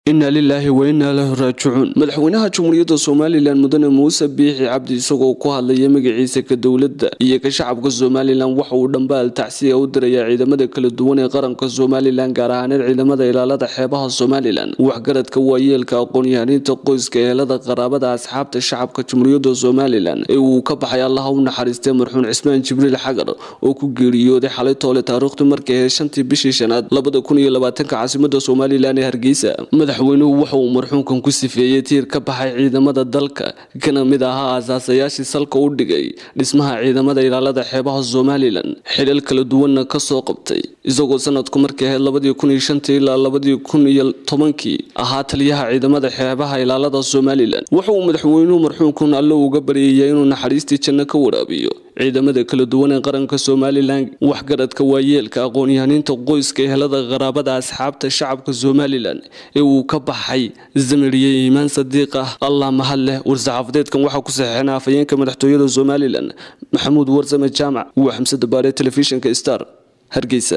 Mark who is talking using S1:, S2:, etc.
S1: inna lilaahi wa innaa lahu raajicuun madaxweynaha jamhuuriyadda somalilan mudane muuse biixi cabdi isagoo ku hadlaya magaciisa ka dowladda iyo ka shacabka somalilan waxa uu dhambaal tacsiya u dirayaa ciidamada kala duwan ee qaranka somalilan gaar ahaaneed ciidamada ilaalada xeebaha somalilan waxgaradka waayeelka aqoon-yahaniinta qoyska ehelada qaraabada asxaabta shacabka jamhuuriyadda somalilan ee uu ka baxay allaha u naxariistay marxuun cismaan jibriil xagar oo ku geeriyooday xalay toole taariikhdu markay ahayd shantii bishii shanaad labada kun iyo labaatanka caasimada somalilan ee hargeysa madaxweynuhu waxa uu marxuunkan ku sifeeyey tiir ka baxay ciidamada dalka kana mid ahaa aasaasayaashii salka u dhigay dhismaha ciidamada ilaalada xeebaha somalilan xilal kala duwanna kasoo qabtay isagoo sanadku markay ahayd labadii kun iyo shantii ilaa labadii kun iyo tobankii ahaa taliyaha ciidamada xeebaha ilaalada somalilan waxa uu madaxweynuhu marxuunkan alle uga baryaya inuu naxariistii janno ka waraabiyo ciidamada kala duwan ee qaranka somalilan waxgaradka waayeelka aqoon-yahaniinta qoyska ehelada qaraabada asxaabta shacabka somalilan ee uu ka baxay zamiriye iimaan sadiiq ah allah mahad leh war-saxaafadeedkan waxaa ku saxeexeen afhayeenka madaxtooyada somalilan maxamuud warsame jaamac waa xamse dabaare telefishinka star hargeysa